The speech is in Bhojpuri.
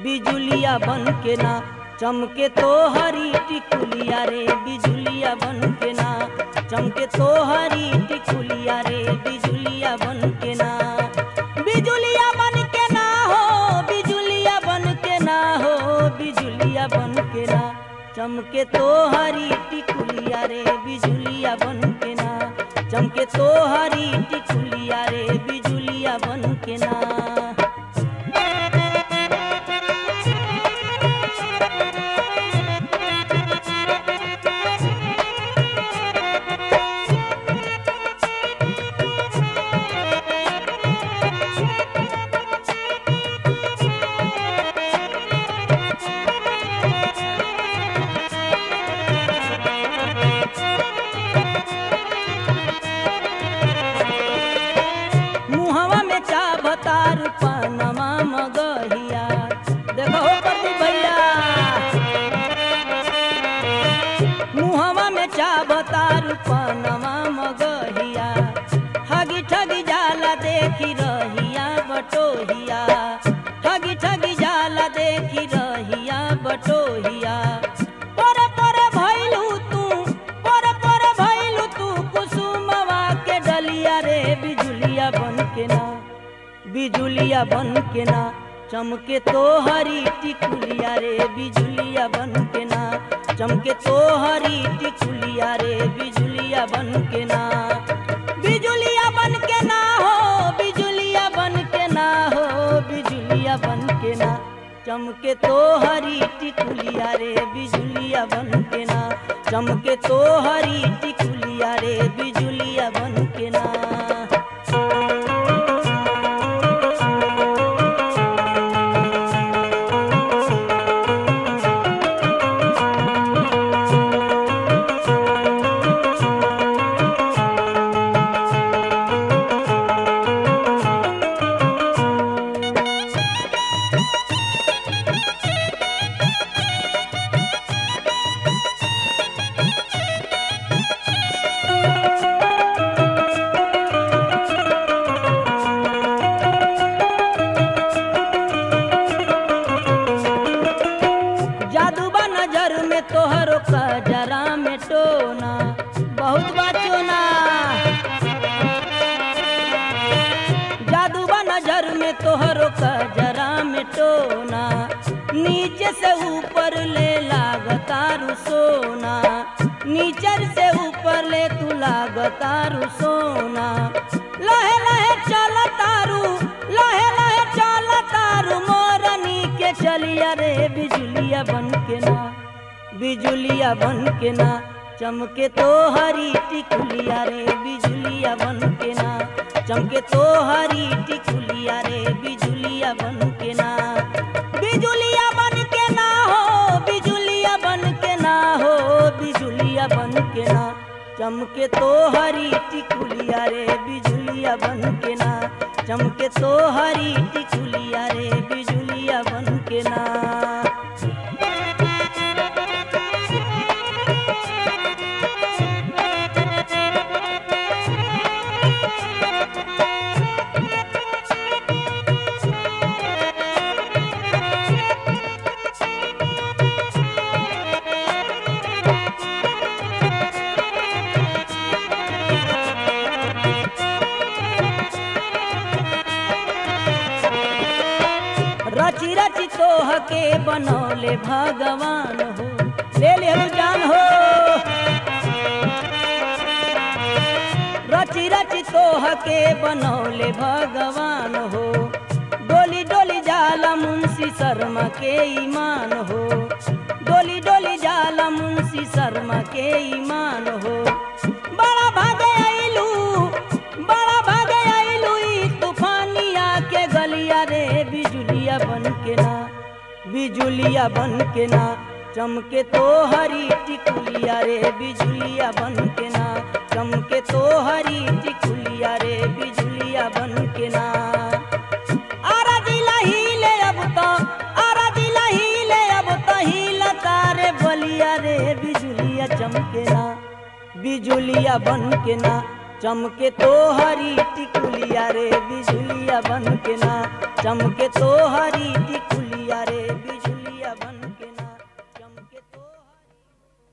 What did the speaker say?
बिजुलिया बन के ना चमके तो हरी टिकुलिया रे बिजुलिया बन के ना चमके तो हरी टिकुलिया रे बिजुलिया बन के ना बिजुलिया बन के ना हो बिजुलिया बन के ना हो बिजुलिया बन के ना चमके तो हरी टिकुलिया रे बिजुलिया बन के ना चमके तो हरी टिकुलिया रे बिजुलिया बन के ना मुहवा में चा भतार पनमा मगहिया देखो हो प्रति भैया मुहवा में चा भतार पनमा मगहिया ठगी ठगी जाला देखी रहिया बटोहिया ठगी ठगी जाला देखी रहिया बटोहिया पर पर भइलू तू पर पर भइलू तू कुसुमवा के डलिया रे बिजुलिया बन के ना बिजुलिया बन के ना चमके तो हरी टिकुलिया रे बिजुलिया बन के ना चमके तो हरी टिकुलिया रे बिजुलिया बन के ना बिजुलिया बन के ना हो बिजुलिया बन के ना हो बिजुलिया बन के ना चमके तो हरी टिकुलिया रे बिजुलिया बन के ना चमके तो हरी टिकुलिया रे बिजुलिया बन के ना जादूबा नजर में तोहरो कजरा में टोना बहुत बचोना जादूबा नजर में तोहरो कजरा में टोना नीचे से ऊपर ले लागतारू सोना नीचर से ऊपर ले तू लागतारू सोना लहे लहे चल तारू लहे लहे चल तारू मोरनी के चलिया रे बिजुलिया बन के ना बिजुलिया बन के ना चमके तो हरी टिकुलिया रे बिजुलिया बन के ना चमके तो हरी टिकुलिया रे बिजुलिया बन के ना बिजुलिया बन के ना हो बिजुलिया बन के ना हो बिजुलिया बन के ना चमके तो हरी टिकुलिया रे बिजुलिया बन के ना चमके तो हरी टिकुलिया रे बिजुलिया बन के ना रची रची तोह के बनौले भगवान हो ले ले हम जान हो रची रची तोह के बनौले भगवान हो डोली डोली जाला मुंशी शर्मा के ईमान हो डोली डोली जाला मुंशी शर्मा के ईमान हो बड़ा भागे आइलू बड़ा भागे आइलू ई तूफानिया के गलिया रे बिजुलिया बन के ना बिजुलिया बन के ना चमके तो हरी टिकुलिया रे बिजुलिया बन के ना चमके तो हरी टिकुलिया रे बिजुलिया बन के ना आरा दिला हिले अब तो आरा दिला हिले अब तो हिला तारे बलिया रे बिजुलिया चमके ना बिजुलिया बन के ना चमके तो हरी टिकुलिया रे बिजुलिया बन के ना चमके तो हरी टिकुलिया